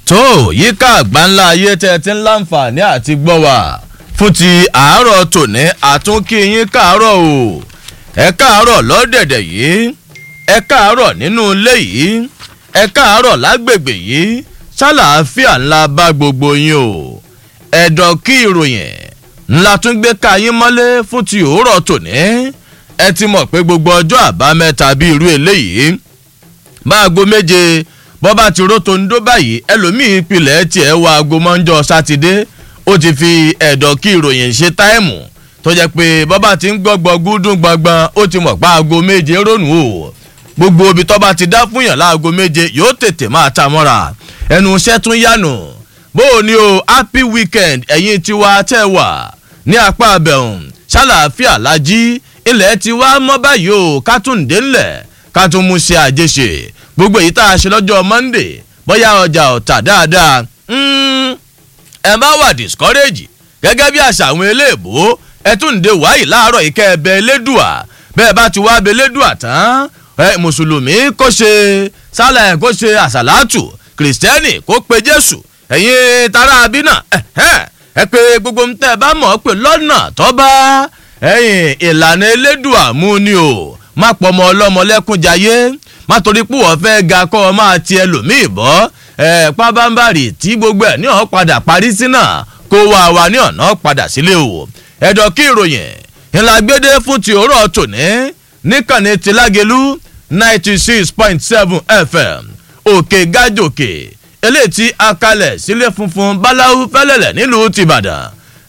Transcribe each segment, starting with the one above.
tó yíká àgbáńlá ayé tẹ́ ti ń láǹfààní àti gbọ́ wá fún ti àárọ̀ tòní àtúnkí yín káàárọ̀ o ẹ káàárọ̀ lọ́dẹ̀dẹ̀ yìí ẹ káàárọ̀ nínú ilé yìí ẹ káàárọ̀ lágbègbè yìí ṣàlàáfíà ńlá bá gbogbo yín o ẹ̀dọ̀ kí ìròyìn ńlá tún gbé ká yín mọ́lé fún ti òórọ̀ tòní ẹ ti mọ̀ pé gbogbo ọjọ́ àbámẹ́ta bíi irú eléyìí máago méje bọ́bá ti rótó ń dó báyìí ẹlòmíín ìpìlẹ̀ tiẹ̀ wá aago mọ́jọ́ sátidé ó ti fi ẹ̀dọ̀ kí ìròyìn ṣe táìmù tó jẹ́ pé bọ́bá ti ń gbọ́gbọ́ gúdùn gbọ̀ngbọ̀n ó ti mọ̀ pa aago méje rónù o gbogbo ibi tọ́ba ti dá fún yàn láago méje yóò tètè máa ta mọ́ra ẹnu iṣẹ́ tún yànù bó o ní o happy weekend ẹ̀yin tiwa tẹ́ wà ní apá abẹ́hùn ṣàlàáfíà lájí ilẹ̀ ti wá mọ́ báyìí o kátúndé ńlẹ̀ ká tún mú ṣe àjẹṣe gbogbo èyí tá a ṣe lọ́jọ́ monday bóyá ọjà ọ̀tà dáadáa ẹ má wà discourage gẹ́gẹ́ bí àṣà àwọn eléèbó ẹ tún dé wáyì láàárọ̀ ìkẹ́ ẹbẹ̀ elédùà bẹ́ẹ̀ bá ti wá bẹ elédùà tán ẹ mùsùlùmí kó ṣe sálà ẹ̀ kó ṣe àṣàlátù kìrìsìtẹ́nì kó pe jésù ẹ̀yin tara abínà ẹ pé gbogbo ń tẹ́ ẹ bá mọ̀ ọ́ pé lọ́nà tọ́ba ẹ̀yin ìlànà elédùà mú ni o má pọ̀ ọmọ ọlọ́mọ lẹ́kún jayé má torí pé wọ́n fẹ́ ga kọ́ ọ máa ti ẹlòmíì bọ́ ẹ̀ pábánbárì tí gbogbo ẹ̀ ní ọ̀ padà parí sí náà kó wá wa ní ọ̀nà padà sílé o ẹ̀dọ̀ kí ìròyìn ìlàgbédé fún ti òórọ̀ tòní níkànnì tìlágẹ̀lú ninety six point seven fm òkè gájòkè eléyìí tí a kalẹ̀ sílé funfun báláwú fẹ́lẹ̀lẹ̀ nílùú tìbàdàn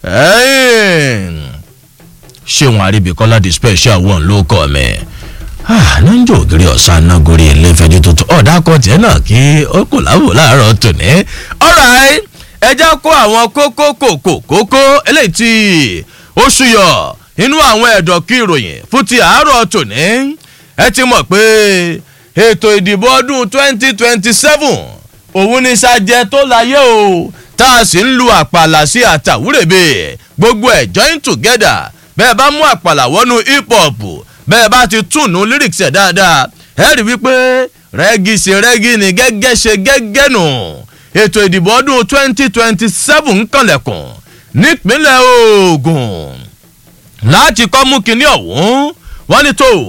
ṣéwọn àríbíkọ́lá the special one ló kọ́ mi níjọ́ ògiri ọ̀sán náà gorí ilé ìfẹ́jú tuntun ọ̀dà kọ́tì ẹ̀ náà kí ó kò láwò láàárọ̀ tòní. ọ̀ráì ẹja kó àwọn kókó kòkó kókó eléyìí tí ó ṣúyọ nínú àwọn ẹ̀dọ̀ kí ìròyìn fún ti àárọ̀ tòní. ẹ ti mọ̀ pé ètò ìdìbò ọdún 2027 òun ní sàjẹ tó láyé o tá a sì ń lu àpàlà sí àtàwúrèbè gbogbo ẹ̀ join together bẹ́ẹ̀ bá mú àpàlà wọnú hip hop bẹ́ẹ̀ bá ti túnú lyrics ẹ̀ dáadáa ẹ rí wípé rẹ́gí ṣe rẹ́gí ni gẹ́gẹ́ ṣe gẹ́gẹ́ nù ètò ìdìbò ọdún twenty twenty seven ń kànlẹ̀kùn nípínlẹ̀ ogun láti kọ́ mú kinní ọ̀hún wọ́n ní tó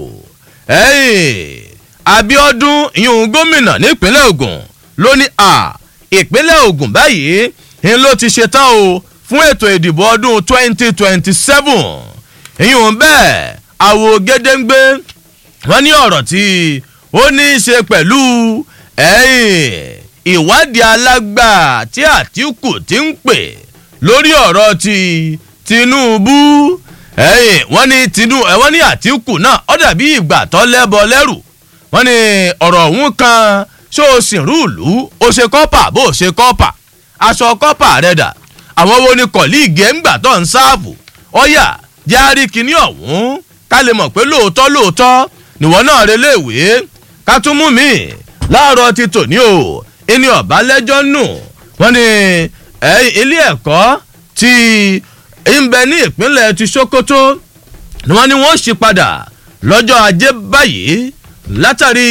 abiodun ìyún gómìnà nípínlẹ̀ ogun ló ní à ìpínlẹ̀ ogun báyìí ń ló ti ṣetán o fún ètò ìdìbò ọdún twenty twenty seven ìyún bẹ́ẹ̀ àwo gédéǹgbé wọn ní ọ̀rọ̀ tí ó ní í ṣe pẹ̀lú ìwádìí alágbà tí àtìkù ti ń pè lórí ọ̀rọ̀ ti tinubu wọ́n ní tinubu wọ́n ní àtìkù náà ó dàbí ìgbà tó lẹ́bọ lẹ́rù wọ́n ní ọ̀rọ̀ ọ̀hún kan ṣó o sì rúùlù o ṣe kọ́pà bó o ṣe kọ́pà aṣọ kọ́pà rẹ̀ dà àwọn wo ni kọ̀líìgì ẹ̀ ń gbà tó ń sáàbù ọ̀yà járí kinní ọ̀hún ká lè mọ̀ pé lóòótọ́ lóòótọ́ nìwọ náà reléèwé ká tún mú mi láàárọ̀ ti tòní o ẹni ọ̀bá lẹ́jọ́ nù wọ́n ní ilé ẹ̀kọ́ ti ń bẹ ní ìpínlẹ̀ ti sokoto ni wọ́n ní wọ́n ṣí padà lọ́jọ́ ajé báyìí látàrí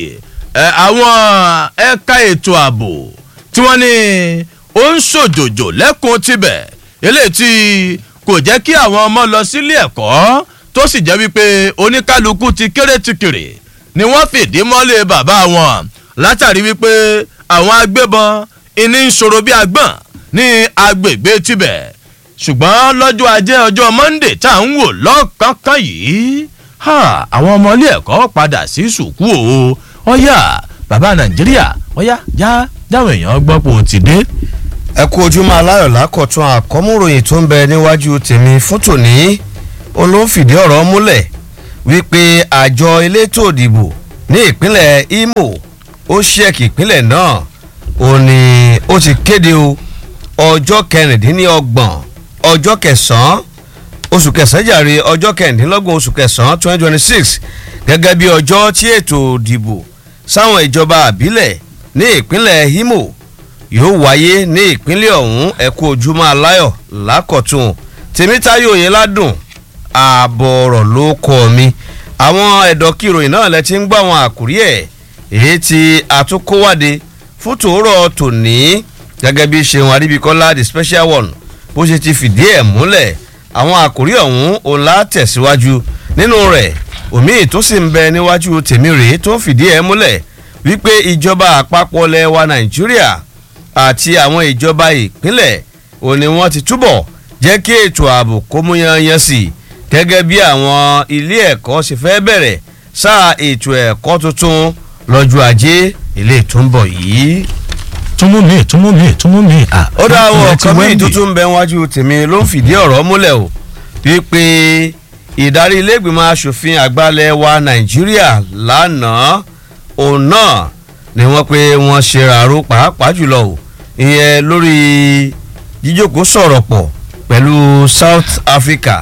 àwọn ẹ̀ka ètò ààbò tí wọ́n ní ó ń ṣòjòjò lẹ́kùn tibẹ̀ eléyìí tí kò jẹ́ kí àwọn ọmọ lọ sílé ẹ̀kọ́ tó sì jẹ́ wípé oníkálukú ti kéré ti kéré ni wọ́n fìdí mọ́lé bàbá wọn látàrí wípé àwọn agbébọn iní ń ṣòro bí agbọ̀n ní agbègbè tibẹ̀ ṣùgbọ́n lọ́jọ́ ajé ọjọ́ monday tá à ń wò lọ́kànkán yìí àwọn ọmọ ilé ẹ̀kọ́ padà sí sùkú o ọ̀yà bàbá nàìjíríà ọ̀yà já dáwọn èèyàn gbọ́ pé o ti dé ẹ kú ojúmọ́ aláyọ̀ lákọ̀tún àkọ́múròyìn tó ń bẹ níwájú tèmi fún tòní olófìdí ọ̀rọ̀ múlẹ̀ wípé àjọ elétò òdìbò ní ìpínlẹ̀ imo ó ṣẹ́ẹ̀kì ìpínlẹ̀ náà ó ní ó ti kéde o ọjọ́ kẹrìndínlọ́gbọ̀n ọjọ́ kẹsàn-án oṣù kẹsàn-án jàre ọjọ́ kẹrìndínlọ́gbọ̀n oṣù kẹsàn-án twenty twenty six gẹ́gẹ́ bí ọjọ́ tí ètò òdìbò sáwọn ìjọba àbílẹ̀ ní ìpínlẹ̀ imo yóò wáyé ní ìpínlẹ̀ ọ̀hún ẹ̀kú ojúmọ́ aláyọ̀ lákọ̀tún tèmítáyò yẹn ládùn ààbọ̀ ọ̀rọ̀ ló kọ́ mi àwọn ẹ̀dọ́kì ìròyìn náà lẹ ti ń gbọ́ àwọn àkúrí ẹ̀ èyí tí àtúnkówádé fún tòórọ̀ tòní gẹ́gẹ́ bí ṣeun adébíkọ́lá the special one bó ṣe ti fìdí ẹ̀ múlẹ̀ àwọn àkòrí ọ̀hún òun lá tẹ̀síwájú nínú rẹ̀ omi tó sì ń bẹ níwájú tèmi rèé tó ń fìdí ẹ̀ múlẹ̀ wípé ìjọba àpapọ̀ lẹ̀ wa nàìjíríà àti àwọn ìjọba ìpínlẹ̀ òun ni wọ́n ti túbọ̀ jẹ́ kí ètò ààbò kó mú yanyan sí i gẹ́gẹ́ bí àwọn ilé ẹ̀kọ́ ṣe fẹ́ bẹ̀rẹ̀ sáà ètò ẹ̀kọ́ tuntun lọ́jọ́ ajé ilé tó ń bọ̀ yìí. túnmú mi túnmú mi túnmú mi. ó dá àwọn ọ̀kan míì tuntun bẹ wájú tèmi ló ń fìdí ọ̀rọ̀ múlẹ̀ o wípé ìdarí ilégbìmọ̀ asòfin àgbàlẹ̀ wa nàìjíríà lánàá òun náà ni wọ́n pé wọ́n ṣe ràró pàápàá jùlọ o ìyẹn lórí jíjókòó sọ̀rọ̀ pọ̀ pẹ̀lú south africa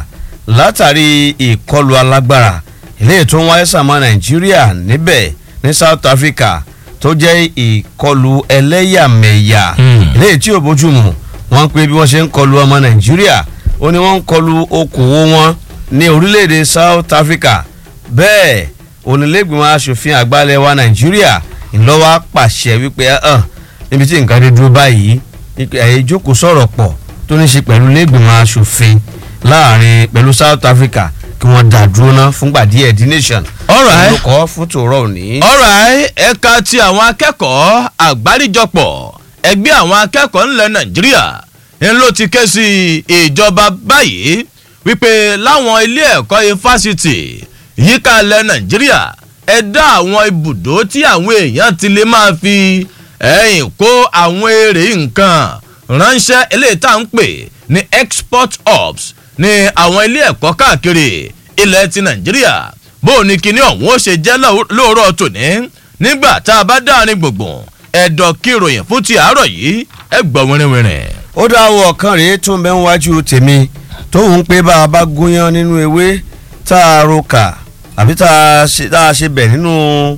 látàrí ìkọlù alágbára eléyìí tó ń wáyé sàmọ́ nàìjíríà níbẹ̀ ní south africa tó jẹ́ ìkọlù ẹlẹ́yàmẹ̀yà eléyìí tí ò bójúmu wọ́n pé bí wọ́n ṣe ń kọlù ọmọ nàìjíríà ó ní wọ́n ń kọlù okòwò wọn ní orílẹ̀-èdè south africa bẹ́ẹ̀ onílẹ̀gbìmọ̀ asòfin àgbàlẹ̀ wa nàìjíríà ńlọ́wọ́ pàṣẹ wípé hàn níbi tí nǹkan dé dúró báyìí ẹ̀yẹ ìjókòó sọ̀rọ̀ pọ̀ tó ní ṣe pẹ̀lú lẹ́gbìmọ̀ asòfin láàrin pẹ̀lú south africa kí wọ́n dá dúró ná fúngbà díẹ̀ the nation. Alright. olùkọ́ fún tòrọ òní. alright ẹ̀ka ti àwọn akẹ́kọ̀ọ́ àgbáríjọpọ̀ ẹgbẹ́ àwọn akẹ́kọ̀ọ́ ńlẹ̀ nàìjíríà ń ló ti ké sí ìjọba báyìí wípé láwọn ilé ẹ̀kọ́ ifásitì yíká ilẹ̀ nàìjíríà ẹ dá àwọn ibùdó tí àwọn èèyàn ti lè máa fi ẹ̀yìn kó àwọn èrè nǹkan ránṣẹ́ eléyìí tá à ń pè ní export hubs ní àwọn ilé ẹ̀kọ́ káàkiri ilẹ̀ ti nàìjíríà bó o ní kíní ọ̀hún ó ṣe jẹ́ lóòrọ̀ tòní nígbà tá a bá dáàrin gbùngbùn ẹ̀dọ̀ kí ìròyìn fún ti àárọ̀ yìí ẹ gbọ́ wẹ́rẹ́wẹ́rẹ́. ó dá àwọn ọ̀kan rèé tó ń bẹ ń wájú tèmi tóun pé bá a bá gúnyán nínú ewé tá a roka àbí tá a ṣe tá a ṣe bẹ̀ nínú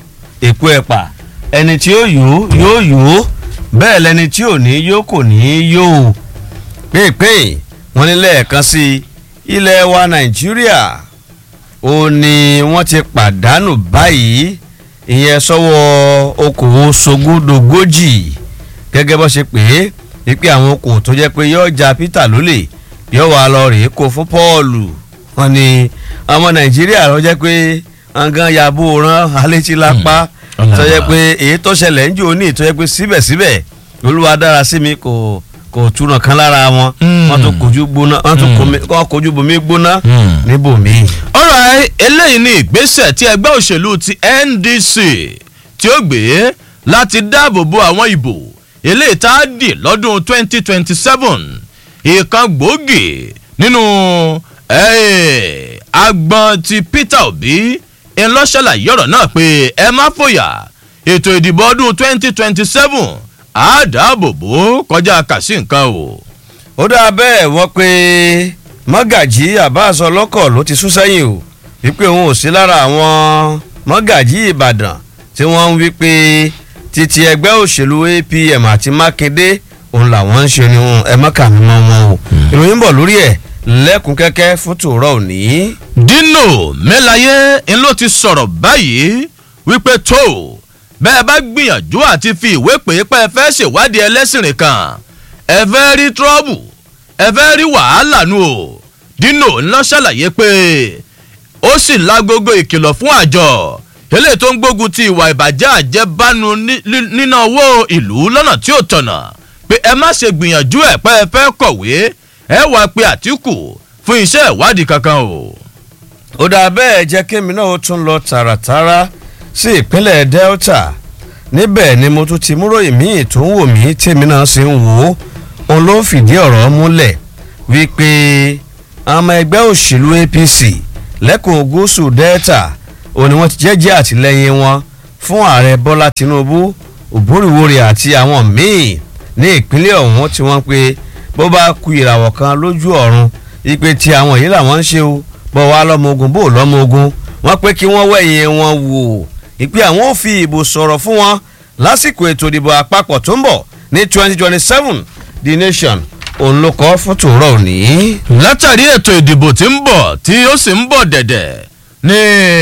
èpo ẹ̀pà ẹni tí ó yó yóò yó bẹ́ẹ̀ lẹni tí ò ní yó kò ní yó pèpè wọn ní lẹ́ẹ̀kan sí ilẹ̀ wa nàìjíríà ó ní wọ́n ti pàdánù báyìí ìyẹn sọ́wọ́ okòwò sogúndogójì gẹ́gẹ́ bó ṣe pé wípé àwọn okòwò tó jẹ́ pé yóò ja peter lólè yóò wá lọ rèé kó fún paul wọn ni ọmọ nàìjíríà ló jẹ́ pé nǹkan yàbò rán alétí lápá tó jẹ́ pé èyí tó ṣẹlẹ̀ ń jò ní tó jẹ́ pé síbẹ̀síbẹ̀ olúwa dára sí mi kò kò túnà kan lára wọn wọn tún kojú gbóná wọn tún kọ́ kojú bomi gbóná níbòmí. ọ̀rọ̀ eléyìí ni ìgbésẹ̀ tí ẹgbẹ́ òṣèlú ti ndc tí ó gbé láti dáàbò bo àwọn ìbò eléyìí tá a dì lọ́dún 2027 ìkan gbòógì nínú agbọn ti peter obi ńlọ́ṣàlàyé ọ̀rọ̀ náà pé ẹ má fòyà ètò ìdìbò ọdún 2027 á dáàbò bò kọjá kàsí nǹkan o. ó dáa bẹ́ẹ̀ wọ́n pé mọ́gàjí abbas ọlọ́kọ̀ ló ti sún sẹ́yìn o wípé òun ò sí lára àwọn mọ́gàjí ìbàdàn tí wọ́n ń wípé títí ẹgbẹ́ òṣèlú apm àti mákindé òun làwọn ń ṣe ni ẹ mọ́kà mímọ́ wọn o ìròyìn bọ̀ lórí ẹ̀ lẹ́kùn kẹ́kẹ́ fún tòrọ́ òní. dino mẹ́láyé ń ló ti sọ̀rọ̀ báyìí wípé tó bẹ́ẹ̀ bá gbìyànjú àti fi ìwé pè é pé ẹ fẹ́ ṣèwádìí ẹlẹ́sìnrìn kan ẹ fẹ́ rí trọ́bù ẹ fẹ́ rí wàhálà nu o dino ńlọ ṣàlàyé pé ó sì lágogo ìkìlọ̀ fún àjọ eléyìí tó ń gbógun ti ìwà ìbàjẹ́ àjẹbánu níná owó ìlú lọ́nà tí ò tọ̀nà pé ẹ má ṣe gbìyànjú ẹ̀ pé ẹ fẹ́ kọ̀wé ẹ wá pe àtìkù fún iṣẹ́ ìwádìí kankan o. ó dáa bẹ́ẹ̀ jẹ́ kémi náà ó tún lọ tààràtàrà sí ìpínlẹ̀ delta níbẹ̀ ni mo tún ti múròyìn míì tó ń wò mí tèmi náà sì ń wò ó òun ló fìdí ọ̀rọ̀ múlẹ̀ wípé ọmọ ẹgbẹ́ òṣèlú apc lẹ́kùn gúúsù delta òun ni wọ́n ti jẹ́jẹ́ àtìlẹ́yìn wọn fún ààrẹ bọ́lá tinubu òbúrìwòrè àti àwọn míì ní ìpínlẹ̀ ọ̀hún tí wọ́n pe bó bá ku ìràwọ̀ kan lójú ọ̀run ipe tí àwọn yìí làwọn ń ṣe o bọ́ wá lọ́mọ ogun bó lọ́mọ ogun wọ́n pé kí wọ́n wẹ̀yìn wọn wò ìpè àwọn ò fi ìbò sọ̀rọ̀ fún wọn lásìkò ètò ìdìbò àpapọ̀ tó ń bọ̀ ní twenty twenty seven the nation òun ló kọ́ fún tòró òní. látàrí ètò ìdìbò tí ń bọ̀ tí ó sì ń bọ̀ dẹ̀dẹ̀ ní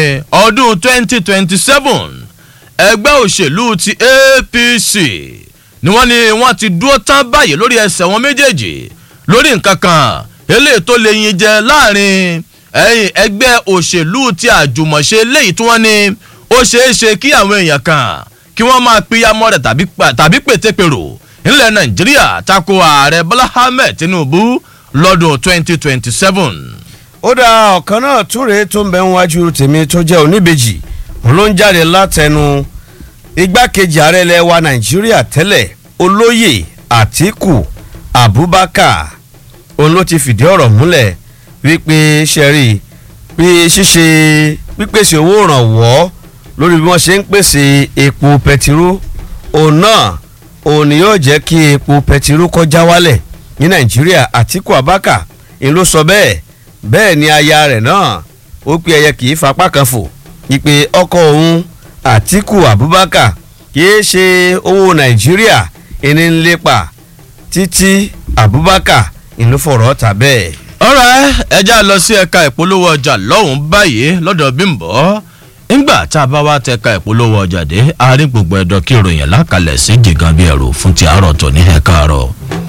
ọdún twenty twenty seven ẹgbẹ́ òṣèlú ti apc ni wọ́n ní wọ́n ti dúró tán báyìí lórí ẹsẹ̀ wọn méjèèjì lórí nǹkan kan eléyìí tó lè yin jẹ láàrin ẹ̀yìn ẹgbẹ́ òṣèlú ti àjùmọ̀ṣe léyìí tí wọ́n ní ó ṣeé ṣe kí àwọn èèyàn kan kí wọ́n máa pínyàmọ́ rẹ̀ tàbí pètèpèrò nílẹ̀ nàìjíríà tako ààrẹ bọ́lá ahmed tinubu lọ́dún 2027. ó dá ọ̀kan náà túre tó ń bẹ níwájú tèmi tó jẹ́ oníbejì òun ló ń jáde látẹnu igbákejì ààrẹ ilẹ̀ wa nàìjíríà tẹ́lẹ̀ olóyè àtìkù abubakar òun ló ti fìdí ọ̀rọ̀ múlẹ̀ wípé sẹ́rí pé ṣíṣe pípèsè owó ìrànwọ́ lórí bí wọ́n ṣe ń pèsè epo pẹtiró òun náà òun ni yóò jẹ́ kí epo pẹtiró kọjá wálẹ̀ ní nàìjíríà àtìkù abubakar ń ló sọ bẹ́ẹ̀ bẹ́ẹ̀ ni aya rẹ̀ náà ó pé ẹyẹ kì í fapá kan fò ìpè ọkọ òun àtìkù abubakar kì í ṣe owó nàìjíríà ẹni ń lépa títí abubakar ìlú fọ̀rọ̀ ta bẹ́ẹ̀. ọ̀rẹ́ ẹja lọ sí ẹ̀ka ìpolówó ọjà lọ́hùn báyìí lọ́dọ̀ bímbọ́ ńgbà tá a bá wá tẹ̀ka ìpolówó ọjà dé àárín gbogbo ẹ̀dọ̀ kí ìròyìn lákàlẹ̀ sí jìgàn bí ẹ̀rù fún ti àárọ̀ tó ní ẹ̀ka àárọ̀.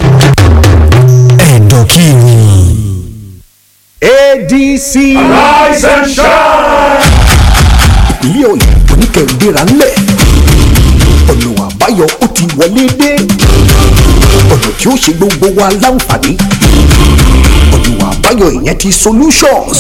ẹ̀dọ̀ kí ni. adc. Rise and shine. ìpínlẹ̀ ọ̀yọ́ oníkẹ̀ǹdéra ńlẹ̀ ọ̀nà àbáyọ ó ti wọlé dé ọ̀nà tí ó ṣe gbogbo wa láǹfààní ọ̀nà àbáyọ ìyẹn ti solutions